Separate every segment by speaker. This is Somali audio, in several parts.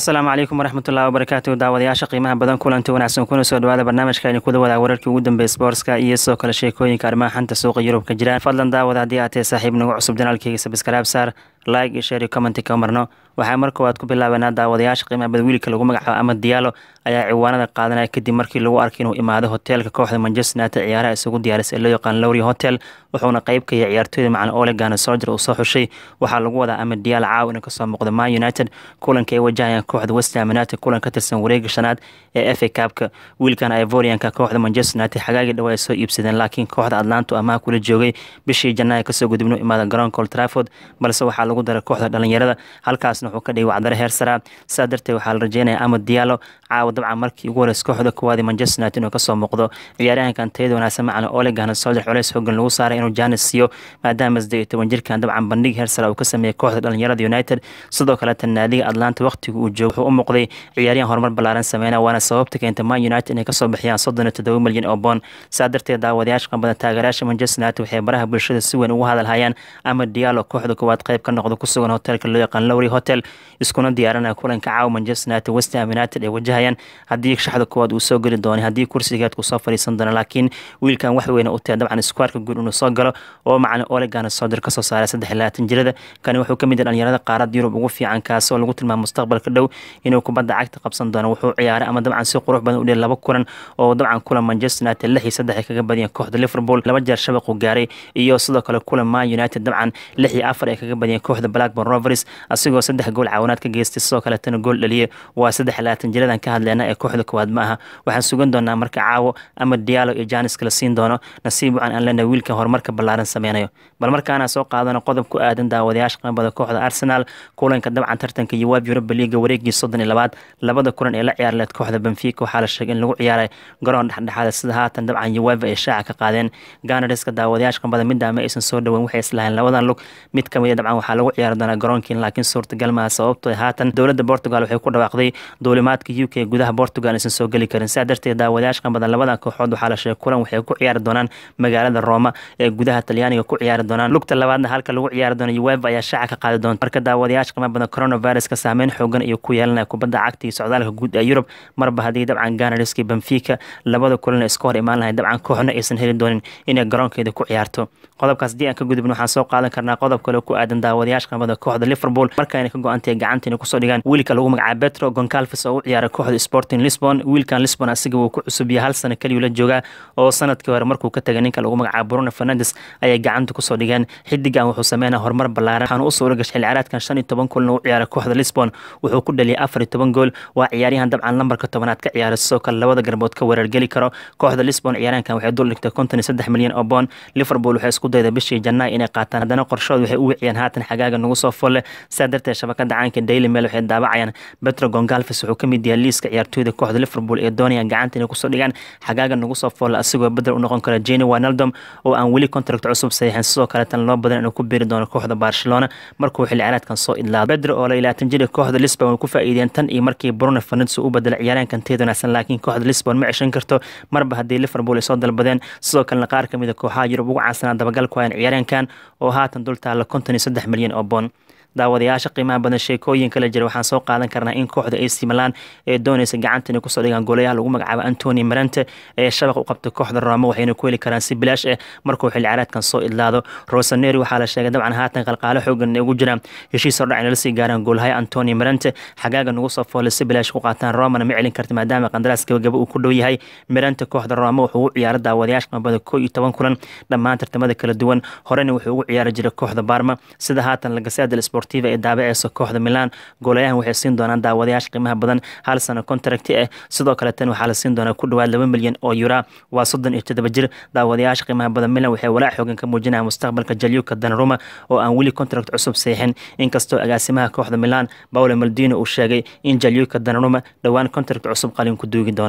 Speaker 1: asalaamu calaykum waraxmatullahi wabarakaatu daawadayaasha qiimaha badan kulanti wanaagsan kuna soo dhawaada barnaamijka aynu kuda wadaa wararkii ugu dambeeyay sportska iyo sidoo kale sheekooyinka arrimaha xanta suuqa yurub ka jiraan fadlan daawada haddii aad tahay saaxiib nagu cusub janaalkeyga sabskaraab saar like iyo share iyo commenti ka marno waxaa mar koowaad ku bilaabanaa daawadayaasha qiimaha badan wiilka lagu magacaabo ama diyaalo ayaa ciwaanada qaadanaya kadib markii lagu arkay inuu imaado hoteelka kooxda manchester united ciyaaraha isugu diyaarisay ee loo yaqaan lowry hotel wuxuuna qeyb ka yahay ciyaartooyda macalin ole gana sojer uu soo xushay waxaa lagu wadaa ama diyaalo caaw inuu kasoo muuqdo man united kulanka ay wajahayaan kooxda westham united kulan ka tirsan wareega shanaad ee f a cabka wiilkan ivorianka kooxda manchester united xagaagii dhawa ay soo iibsadeen laakiin kooxda atlanto amaha kula joogay bishii janaayo kasoo gudubno imaada garoonka old trafford balse waxaa lagu daray kooxda dhalinyarada halkaasna wuxuu ka dhigay wacdare heer saraa sidaa darteed waxaa la rajeynaya ama diyaalo caawa dabcan markii ugu horeysa kooxda koowaadi manchester united inuu kasoo muuqdo ciyaaryahankan tayada wanaagsan macalin ole gana sojer culeys hoogan lagu saaray inuu janis siiyo maadaama saddeed iyo toban jirkan dabcan bandhig heer sara uu ka sameeyey kooxda dhalinyarada united sidoo kaleeta naadiga atlanta waqtiga uu joogo wuxuu u muuqday ciyaaryahan horumar ballaaran sameyna waana sababta keenta man united inay kasoo bixiyaan soddon iyo toddoba milyan oo boon saa darteed daawadayaasha qanbada taageerayaasha manchester united waxay baraha bulshada si weyn ugu hadalhayaan ama diyaalo kooxda koowaad qayb ka noqdo ku sugan hotelka loo yaqaan lowry hotel iskuna diyaaranaya kulanka caawa manchester united westham united ay wajahayaan haddii shaxda koowaad uu soo geli doono haddii kursigeed kusoo fadhiisan doono laakiin wiilkan wax weyna u tahay dabcan iskuarka guud inuu soo galo oo macalin olegana sodir kasoo saaray saddex iyo labaatan jirada kani wuxuu kamid yahay dhalinyarada qaarada yurub ugu fiican kaas oo lagu tilmaamo mustaqbalka dhow inuu kubadda cagta qabsan doono wuxuu ciyaaray ama dabcan si qurux badan u dhiyay laba kulan oo dabcan kulan manchester united lix iyo saddex ay kaga badiyeen kooxda liverpool laba jeer shabaq uu gaaray iyo sidoo kale kulan man united dabcan lix iyo afar ay kaga badiyeen kooxda blackburn rovers asigoo saddex gool caawinaad ka geystay sidoo kaletana gool dhaliye waa saddex iyo labaatan jiradan ka hadleena ee kooxda koowaad ma aha waxaan sugan doonaa marka caawo ama diyaalo iyo janis kala siin doono nasiib wacan aan leenahay wiilkan horumarka ballaaran sameynayo bal markaana soo qaadano qodob ku aadan daawadayaasha qanbada kooxda arsenal kulanka dabcan tartanka yowaab yuroba liiga wareegii soddon iyo labaad labada kulan ee la ciyaar leed kooxda benfica waxaa la sheegay in lagu ciyaaray garoon dhexdhexaada sida haatan dabcan yowaaba ay shaaca ka qaadeen ganariska daawadayaasha qanbada midaama aysan soo dhoweyn waxay islahayn labadan lug mid kamid a dabcan waxaa lagu ciyaari doonaa garoonkiin laakiin suurtagal maaha sababto haatan dowladda portugal waxay ku dhawaaqday duulimaadka u k gudaha portugal aysan soo geli karin sidaa darteed daawadayaasha qanbada labadan kooxood waxaa la sheegay kulan waxay ku ciyaari doonaan magaalada roma ee gudaha talyaaniga ku ciyaari doonaan lugta labaadna halka lagu ciyaari doono ueva ayaa shaaca ka qaadi doonta marka daawadayaasha qiimo badan coronaviruska saameyn xoogan iyo ku yeelanaya kubadda cagta iyo socdaalka guud ee yurub marba haddii dabcan ganariski benfica labada kulan iska hor imaan lahay dabcan kooxna aysan heli doonin inay garoonkeeda ku ciyaarto qodobkaas haddii aan ka gudubno waxaan soo qaadan karnaa qodob kale ku aadan daawadayaasha qimada kooxda liverpool markaayna ka go-antahay gacanta inay kusoo dhigaan wiilka lagu magacaabo petro goncalves oo u ciyaaray kooxda sporting lisbon wiilkan lisbon asiga wuu ku cusub yahay hal sano keliyu la joogaa oo sanadkii hore markuu ka tagay ninka lagu magacaabo bruno fernandes ayay gacanta kusoo dhigeen xidigan wuxuu sameynaya horumar ballaaran waxaana u suura gashay xilli ciyaareedkan shan iyo toban kulan u ciyaaray kooxda lisbon wuxuu ku dhaliyay afar iyo toban gool waa ciyaaryahan dabcan lambarka tobanaad ka ciyaaray sidoo kale labada garbood ka weerargeli karo kooxda lisbon ciyaaryahankan waxay dul dhigtay konton iyo saddex milyan oo boon liverpool waxay isku dayday bishii jannaay inay qaataan haddana qorshood waxay u wiciyeen haatan xagaaga nagu soo folle sidaa darteed shabakada caanka daily mail waxay daabacayaan petro gongalves wuxuu ka mid yahay liiska ciyaartooyda kooxda liverpool ee doonayaan gacanta inay kusoo dhigaan xagaaga nagu soo folle asigoo bedel u noqon kara jeni wanaldom oo aan weli contract cusub saxiixin sidoo kaleetan loo badan inuu ku biiri doono kooxda barcelona markuu xilli ciyaareedkan soo idlaado bedro oo la ilaatan jiri kooxda lisbon way ku faa'iideen tan iyo markii bruno fernandes u bedelay ciyaaryahankan teed wanaagsan laakiin kooxda lisbon ma ceshan karto marba haddii liverpool ay soo dalbadeen sidoo kalena qaar ka mid a kooxaha yurub ugu caansanaa dabagal ku hayan ciyaaryahankan oo haatan dul taalla konton iyo saddex milyan oo boon daawadayaasha qiimaha badan sheekooyin kala jira waxaan soo qaadan karnaa in kooxda ac milan ee doonaysa gacanta inay kusoo dhigaan goolayaha lagu magacaabo antoni marante ee shabaq u qabtay kooxda roma waxayna ku heli karaan si bilaash ah markuu xilli ciyaareedkan soo idlaado rosaneri waxaa la sheegay dabcan haatan qalqaalo xoogan ugu jiraan heshiis hordhac inala sii gaaraan goolhaya antoni marante xagaaga nagu soo foolay si bilaash ku qaataan romana ma celin karta maadaama qandaraas gabagaba uu ku dhow yahay marante kooxda roma wuxuu u ciyaaray daawadayaasha qimabada koo iyo toban kulan dhammaan tartamada kala duwan horena wuxuu ugu ciyaari jiray kooxda barma sida haatan lagasada sportiva ee daabaceysa kooxda milan goolayahan waxay siin doonaan daawadayaasha qiimaha badan hal sano contracti ah sidoo kale tan waxaa la siin doonaa ku dhawaad laba milyan oo yura waa soddon iyo toddoba jir daawadayaasha qiimaha badan milan waxay walaac xoogan ka muujinayaan mustaqbalka jalyuka danaruma oo aan weli contract cusub saxiixin inkastoo agaasimaha kooxda milan paolo maldino uu sheegay in jalyuka danaruma dhowaan contract cusub qalin ku duugi doona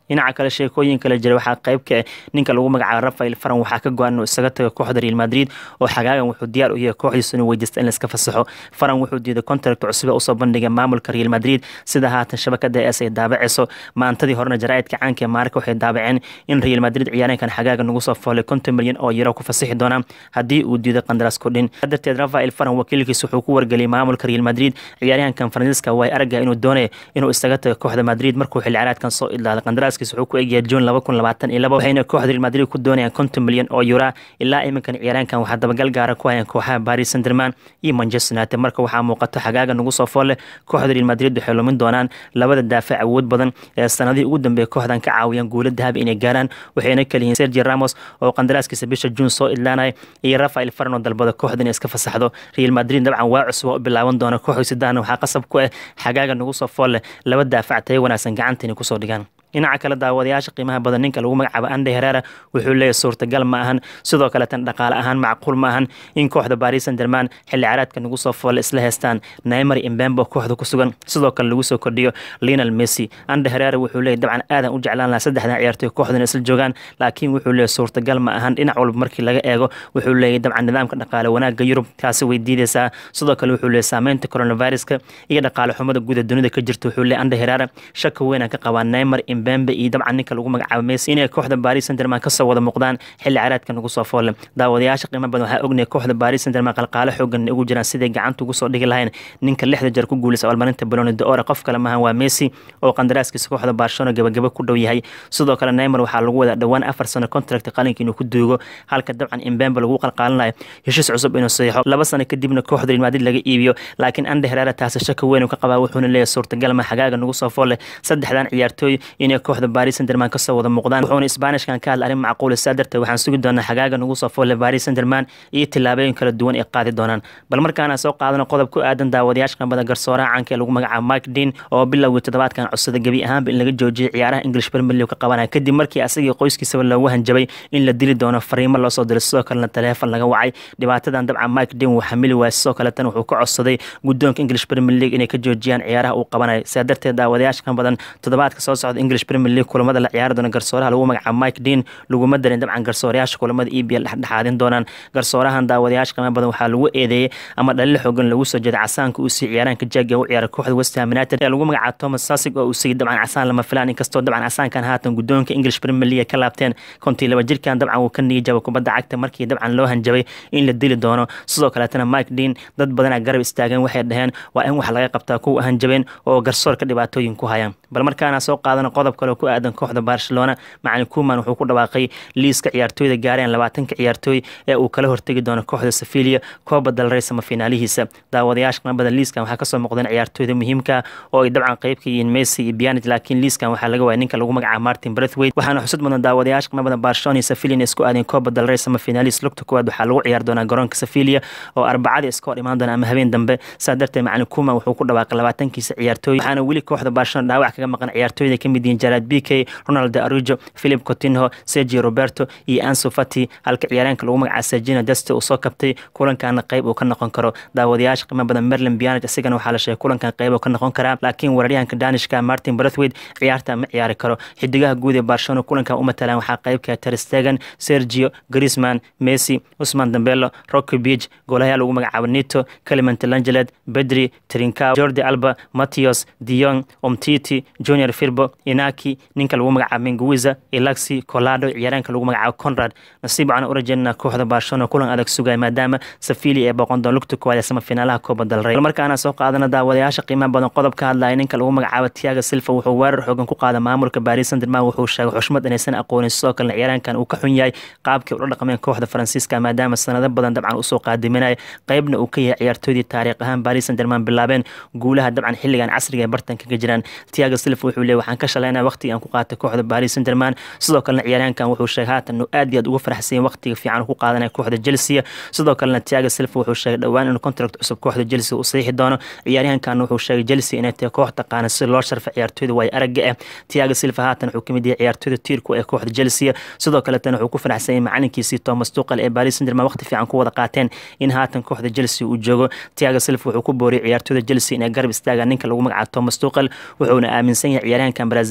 Speaker 1: dhinaca kale sheekooyin kale jira waxaa qayb ka ah ninka lagu magacaabo rafael faran waxaa ka go-an inuu isaga tago kooxda real madrid oo xagaagan wuxuu diyaar u yahay kooxdiisu inuu weydiista in laiska fasaxo faran wuxuu diiday contract cusub usoo bandhigay maamulka real madrid sida haatan shabakada es ay daabaceyso maantadii horena jaraa'idka caanka ee maarka waxay daabaceen in real madrid ciyaareenkan xagaaga nagu soo foolay konton milyan oo yaro ku fasixi doonaa haddii uu diiday qandaraas kudhin darteed rafael faran wakiilkiis wuxuu ku wargeliyay maamulka real madrid ciyaaryahankan faransiiska way aragga inuu doonaya inuu isaga tago kooxda madrid markuu xilli ciyaareedkan soo idlaaday qandaraaskiis wuxuu ku egyahay juun laba kun labaatan iyo laba waxayna kooxda real madrid ku doonayaan konton milyan oo yura ilaa iminkan ciyaaryahankan waxaa dabagal gaara ku hayaan kooxaha paris sanderman iyo manchester united marka waxaa muuqato xagaaga nagu soo foolle kooxda real madrid waxay lumin doonaan labada daafac awood badan ee sanadihii ugu dambeeyay kooxdan ka caawiyaan guulo dahabi inay gaaraan waxayna kaliyihiin sergi ramos oo qandaraaskiisa bisha juun soo idlaanaya iyo rafael faran oo dalbada kooxda inay iska fasaxdo real madrid dabcan waa cusub oo u bilaaban doona kooxda sidaana waxaa qasab ku ah xagaaga nagu soo foolle laba daafac tayo wanaagsan gacanta inay kusoo dhigaan dhinaca kale daawadayaasha qiimaha badan ninka lagu magacaabo ande herera wuxuu leeyahy suurtagal ma ahan sidoo kale tan dhaqaale ahaan macquul ma ahan in kooxda baris sanderman xilli caraadka nagu soo foole isla heystaan neymar imbembo kooxda ku sugan sidoo kale lagu soo kordhiyo lionel messi ande herera wuxuu leeyahy dabcan aadan u jeclaan lahaa saddexdan ciyaartoy kooxdan isla joogaan laakiin wuxuu leeyahy suurtagal ma ahan dhinac walba markii laga eego wuxuu leeyahy dabcan nidaamka dhaqaale wanaagga yurub kaasi way diideysaa sidoo kale wuxuu leeyahy saameynta coronaviruska iyo dhaqaale xumada guuda dunida ka jirta wuxuu leeyahy ande herera shaka weynaan ka qabaa neymar bembe iyo dabcan ninka lagu magacaabo messi inay kooxda baris sanderman kasoo wada muuqdaan xilli caraadka nagu soo foole daawadayaasha qiimo badan waxaa ognaya kooxda baris sanderman qalqaalo xoogan ugu jiraan siday gacanta ugu soo dhigi lahayn ninka lixda jeer ku guuleysa abaalmarinta baloni de-ore qof kale maahan waa messi oo qandaraaskiisa kooxda barcelona gabagaba ku dhow yahay sidoo kale neymar waxaa lagu wadaa dhowaan afar sano contract qalinka inuu ku duugo halka dabcan imbembe lagu qalqaalinayo heshiis cusub inuu saxiixo laba sano kadibna kooxda real madrid laga iibiyo laakiin ande herera taasi shaka weyn ka qabaa wuxuuna leeyahay suurtagal ma xagaaga nagu soo foole saddexdan ciyaartooy inay kooxda baris sanderman kasoo wada muuqdaan wuxuuna isbaanishkan ka hadla arrin macquul saa darteed waxaan sugi doonaa xagaaga nagu soo foole baris sanderman iyo tillaabooyin kala duwan ay qaadi doonaan bal markaana soo qaadano qodob ku aadan daawadayaasha qambada garsooraha caanka ee lagu magacaabo mike dean oo bilowgii toddobaadkan codsada gebi ahaanba in laga joojiyay ciyaaraha english premier league ka qabanaya kadib markii asagii qoyskiisaba loogu hanjabay in la dili doono fariimo loo soo diray sidoo kalena taleefon laga wacay dhibaatadan dabcan mike dean wuu xamili waayay sidoo kaletan wuxuu ka codsaday guddoonka english premier league inay ka joojiyaan ciyaaraha uu qabanayo sidaa darteed daawadayaasha kan badan toddobaadka soo socda english premier league kulamada la ciyaari doona garsooraha lagu magacaabo mike dean laguma darin dabcan garsoorayaasha kulamada e b l dhexdhexaadin doonaan garsoorahan daawadayaasha qiimo badan waxaa lagu eedeeyey ama dhalil xoogan lagu soo jeeday casaanka uu sii ciyaaraanka jaaga u ciyaara kooxda west ham united ee lagu magacaabo thomas sasig oo uu siiyey dabcan casaan lama filaan inkastoo dabcan casaankan haatan guddoonka english premier league ka laabteen kontii laba jirkan dabcan wuu ka niyijaba kubadda cagta markii dabcan loo hanjabay in la dili doono sidoo kaleetana mike dean dad badanaa garab istaageen waxay dhaheen waa in wax laga qabtaa kuwa hanjabeen oo garsoorka dhibaatooyin ku hayaan bal markaana soo qaadano qodob kale oo ku aadan kooxda barcelona macalin kuman wuxuu ku dhawaaqay liiska ciyaartooyda gaareen labaatanka ciyaartooy ee uu kala hortegi doono kooxda sevilia kooba dalrey samafiinaalihiisa daawadayaasha qanbada liiskan waxaa kasoo muuqdeen ciyaartooyda muhiimka oo ay dabcan qayb ka yihiin messi iyo bianit laakiin liiskan waxaa laga waaya ninka lagu magacaabo martin brethwaite waxaana xusud mudan daawadayaasha qanbada barcelona iyo sevilia inay isku aadeen kooba dalrey samafiinaalis lugta kuwaad waxaa lagu ciyaari doonaa garoonka sevilia oo arbacadii iska hor imaan doona ama habeen dambe saa darteed macalin kuman wuxuu ku dhawaaqay labaatankiisa ciyaartooy waxaana weli kooxda barcelona dhaawac kaga maqan ciyaartooyda ka mid yihiin jarad b k ronald arujo philip cotinho sergio roberto iyo anso fati halka ciyaaryaanka lagu magacaabo sergino deste uu soo kabtay kulankana qayb uu ka noqon karo daawadayaasha qiimo badan merlin bianet isigana waxaa la sheegay kulankan qayb uu ka noqon karaa laakiin weeraryahanka danishka martin brethwaite ciyaarta ma ciyaari karo xidigaha guud ee barcelona kulankan u matalaan waxaa qaybka terstegen sergio grisman messi usman dambelo rocky beach goolahayaa lagu magacaabo nito clement langelet bedri trincao jordi alba matthews dion omtiti junior firbo inaki ninka lagu magacaabo menguiza ilaxi colado ciyaaraanka lagu magacaabo conrad nasiib waxaan u rajeynaa kooxda barcelona kulan adag sugaya maadaama safili ee boqon doon lugta koowaad ee samafiinaalaha kooba dalrey bal markaana soo qaadana daawadayaasha qiimaha badan qodob ka hadlaya ninka lagu magacaabo tiaga silva wuxuu weerar xoogan ku qaada maamulka baris sanderman wuxuu sheegay xushmad inaysan aqoonin sidoo kalena ciyaaraankan uu ka xun yahay qaabkii ula dhaqmeen kooxda faransiiska maadaama sanado badan dabcan usoo qaadiminaya qaybna uu ka yahay ciyaartoydii taariikh ahaan baris sanderman bilaabeen guulaha dabcan xilligan casriga ee bartanka ka jiraan tiaga silva wuxuu leeyay waxaan ka shalaynaya waqtiga aan ku qaatay kooxda baris sanderman sidoo kalena ciyaaryahankan wuxuu sheegay haatan inuu aad iyo aad uga faraxsanyay waqtiga fiican ku qaadanaya kooxda chelsea sidoo kalena tiaga silva wuxuu sheegay dhowaan inuu contract cusub kooxda chelsea uu saxiixi doono ciyaaryahankan wuxuu sheegay chelsea inay tahay koox taqaana si loo sharfay ciyaartoyda waay aragga ah tiaga silva haatan wuxuu kamid yahay ciyaartoyda tiirku ee kooxda chelsea sidoo kaletana wuxuu ku faraxsanyay macalinkiisii thomas tuqal ee baris sanderman waqti fiican ku wada qaateen in haatan kooxda chelsea uu joogo tiaga silva wuxuu ku booriyay ciyaartoyda chelsea inay garab istaagaan ninka lagu magacaabo thomas tuqal wuxuuna aaminsan yahay ciyaaryahankan brazil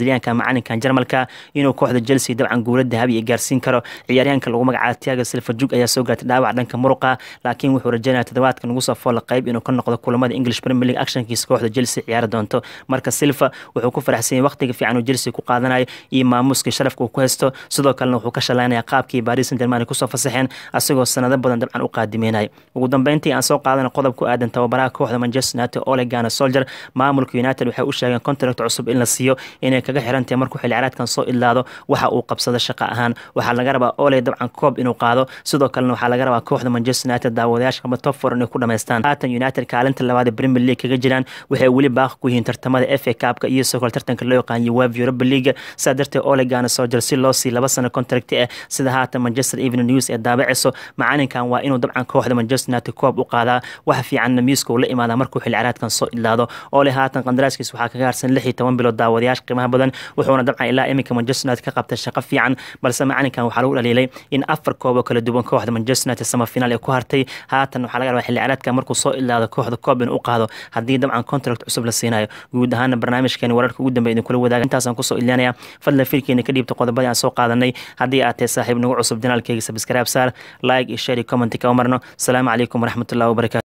Speaker 1: brazilianka macalinkan jarmalka inuu kooxda chelsea dabcan guula dahabi iyo gaarsiin karo ciyaaryahanka lagu magacaabo tiago silva jug ayaa soo gaartay dhaawac dhanka muruqa laakiin wuxuu rajeynaya toddobaadka nagu soo foolla qayb inuu ka noqdo kulamada english premier league actionkiisa kooxda chelsea ciyaari doonto marka silva wuxuu ku faraxsan yahay waqtiga fiican uu chelsea ku qaadanayo iyo maamuuskii sharafka uu ku haysto sidoo kalena wuxuu ka shalaynaya qaabkii paris saint germain kusoo fasaxeen asagoo sanado badan dabcan u qaadimeynaya ugu dambeyntii aan soo qaadana qodob ku aadan tababaraha kooxda manchester united ole gana soldier maamulka united waxay u sheegeen contract cusub in la siiyo inay kaga xirantahay markuu xilli ciyaareedkan soo idlaado waxa uu qabsado shaqo ahaan waxaa laga rabaa ole dabcan koob inuu qaado sidoo kalena waxaa laga rabaa kooxda manchester united daawadayaasha kama top four inay ku dhamaystaan haatan united kaalinta labaad ee premier league kaga jiraan waxay weli baaqi ku yihiin tartamada f a cupka iyo sidoo kale tartanka loo yaqaan uefa europa league saa darteed ole gana soldier si loo sii laba sano contract ah sida haatan manchester evening news ee daabacayso macalinkan waa inuu dabcan kooxda manchester united koob u qaadaa wax fiicanna miiska uu la imaadaa markuu xilli ciyaareedkan soo idlaado ole haatan qandaraaskiis waxaa kaga harsan lix iyo toban bilood daawadayaasha qiimaha badan wuxuuna dabcan ilaa iminka manchester united ka qabtay shaqo fiican balse macalinkan waxaa lagu dhaliilay in afar koob oo kala duwan kooxda manchester united samafinaal ee ku hartay haatan waxaa laga rabaa xilli ciyaareedka markuu soo idlaado kooxda koob inuu u qaado haddii dabcan contract cusub la siinayo guud ahaana barnaamijkeeni wararka ugu dambeya idinkula wadaaga intaasaan kusoo idlaanaya fadlan firkeena ka dhiibta qodobadii aan soo qaadanay haddii aad tahay saaxiib nagu cusub janaalkeyga sabscribe saar like iyo share iyo comment ka marno asalaamu calaykum waraxmatullahi wabarakatu